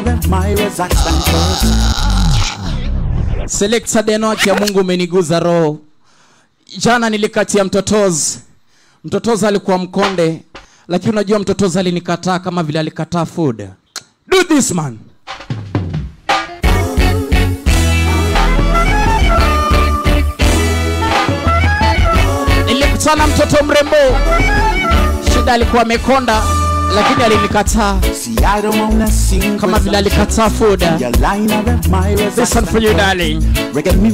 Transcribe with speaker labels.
Speaker 1: Myra's stand first.
Speaker 2: Selector Deno ya Mungu umeniguza roho. Jana nilikatia mtotozi. Mtotozi alikuwa mkonde, lakini unajua mtotozi alinikataa kama vile alikataa food. Do this man. Nilikutana mtoto mrembo, shida alikuwa amekonda, lakini alinikataa
Speaker 1: See, I don't wanna sing
Speaker 2: kama vile alikataa food.
Speaker 1: Your line of Myra's
Speaker 2: This one for you darling.
Speaker 1: Reggae music